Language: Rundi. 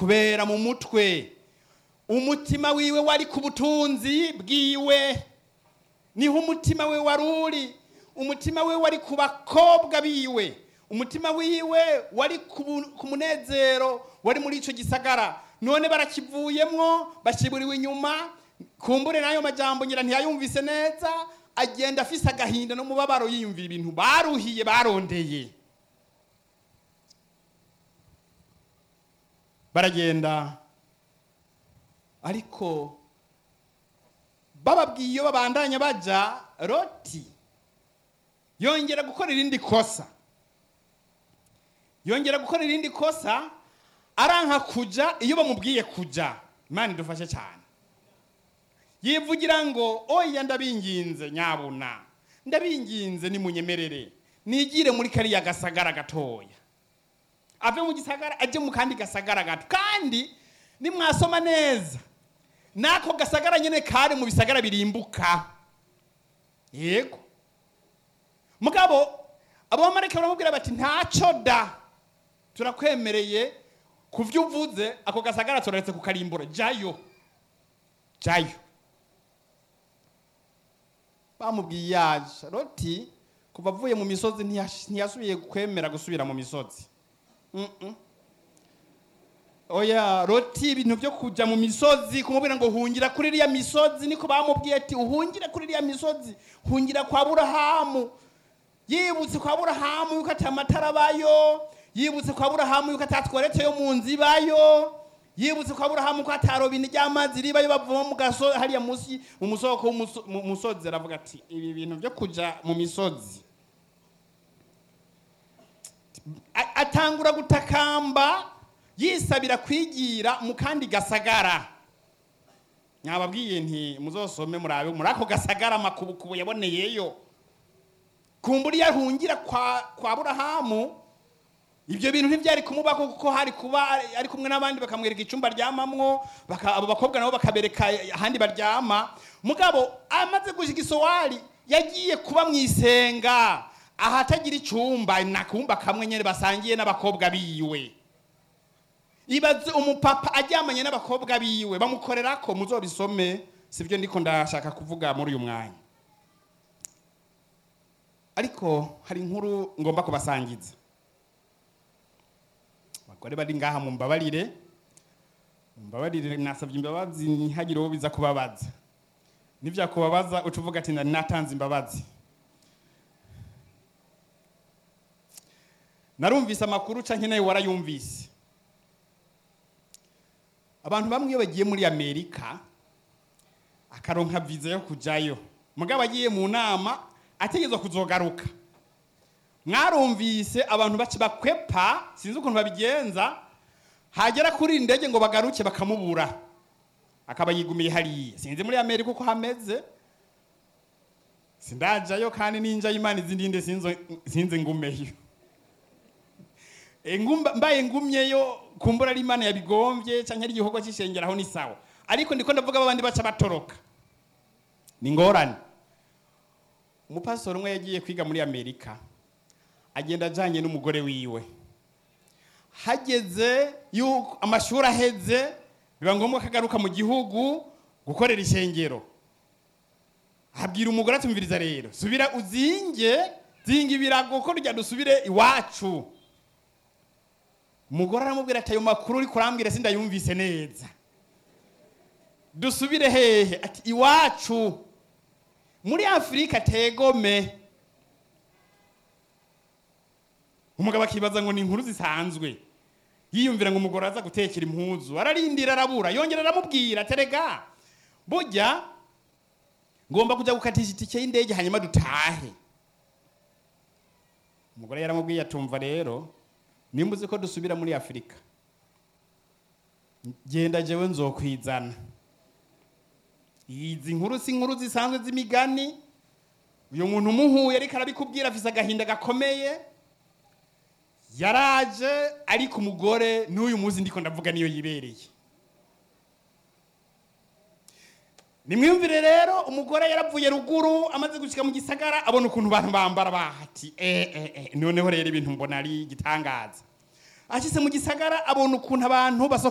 kubera mu mutwe umutima wiwe wari ku butunzi bwiwe niho umutima we wari uri umutima we wari ku bakobwa biwe umutima wiwe wari ku bu- ku munezero wari muri icyo gisagara none barakivuyemwo bashyiburiwe inyuma kumbure n'ayo majambo ngira ntiyayumvise neza agenda afise agahinda n'umubabaro yiyumvira ibintu baruhiye barondeye baragenda ariko bababwiye iyo babandanya baja roti yongera gukora irindi kosa yongera gukora irindi kosa aranka kuja iyo bamubwiye kuja imana idufashe cyane yivugira ngo oya ndabinginze nyabuna ndabinginze nimunyemerere nigire muri kariya gasagara gatoya ave mu gisagara ajye mu kandi gasagara gato kandi nimwasoma neza n'ako gasagara nyine kari mu bisagara birimbuka yego mugabo abamarayika baramubwira bati ntacyo da turakwemereye ku byo uvuze ako gasagara turaretse kukarimbura jayo jayo bamubwiye yaje roti kuva avuye mu misozi ntiyash- ntiyasubiye kwemera gusubira mu misozi Mm-mm. oya roti ibintu byo kujya mu misozi kumubwira ngo hungira kuri iriya misozi niko bamubwiye ati uhungire kuri iriya misozi hungira kwa burahamu yibutse kwa burahamu yuko ati amatara abayo yibutse kwa burahamu yuko atatweretse yo mu nzu ibayo yibutse kwa burahamu ko atarobine ry'amazi ribayo bavoma mu gaso hariya munsi mu musoko w'umuso- mu musozi aravuga ati ibi bintu byo kuja mu misozi A- atangura gutakamba yisabira kwigira mu kandi gasagara nyababwiye nti muzosome murabe muri ako gasagara amakubukubu yaboneyeyo kumbura iyo ahungira kwa, kwa burahamu ibyo bintu ntibyari kumubako kuko hari kuba ari- ari kumwe n'abandi bakamwereka icyumba aryamamwo baka- abo bakobwa nabo bakabereka ahandi baryama mugabo amaze gushika isowari yagiye kuba mu isenga ahatagira icyumba nakumba kamwe nyine basangiye n'abakobwa biwe ibaze umupapa aryamanye n'abakobwa biwe bamukorera ko muzobisome sibyo ndiko ndashaka kuvuga muri uyu mwanya ariko hari inkuru ngomba kubasangiza abagore bari ngaha mumbabarire mumbabarire nasabye imbabazi ntihagire uwo biza kubabaza nivyakubabaza uca uvuga ati nari natanze imbabazi narumvise amakuru canke nawe warayumvise abantu bamwe iyo bagiye muri amerika akaronka viza yo kujayo mugabo agiye mu nama ategerezwa kuzogaruka mwarumvise abantu baci bakwepa sinzi ukuntu babigenza hagera kuri iyi ndege ngo bagaruke bakamubura akaba yigumiye hariya sinzi muri amerika uko hameze sindajayo kandi ninja y'imana izindi nde sinzo- sinzi ngumeyo E, ngumba- mbaye ngumyeyo kumbura ari imana yabigombye canke ari igikorwa c'ishengeraho ni sawa ariko ndiko ndavuga babandi baca batoroka ni ngorane umupastori umwe yagiye kwiga muri amerika agenda ajanye n'umugore wiwe hageze yuko amashuri aheze biba ngombwa ko agaruka mu gihugu gukorera ishengero abwira umugore atumviriza rero subira uzinge zinga ibirago ko rya dusubire iwacu umugore aramubwira ati ayo makuru uri kurambwira sindayumvise neza dusubire hehe ati iwacu muri afurika tegome umugabo akibaza ngo ni inkuru zisanzwe yiyumvira ngo umugore aza gutekera impuzu ararindira arabura yongera aramubwira terega burya ngomba kujya gukatisha itike y'indege hanyuma dutahe umugore yaramubwiye atumva rero nimba uzi ko dusubira muri afurika genda jewe nzokwizana izi nkuru si inkuru zisanzwe z'imigani uyu muntu umuhuye ariko arabikubwira afise agahinda gakomeye yaraje ariko umugore n'uyu munsi ndiko ndavuga niyo yibereye nimwiyumvire rero umugore yaravuye ruguru amaze gushika mu gisagara abona ukuntu abantu bambara bahati eh, eh, eh. noneho rero ibintu mbona ari igitangaza ashyize mu gisagara abona ukuntu abantu basohoka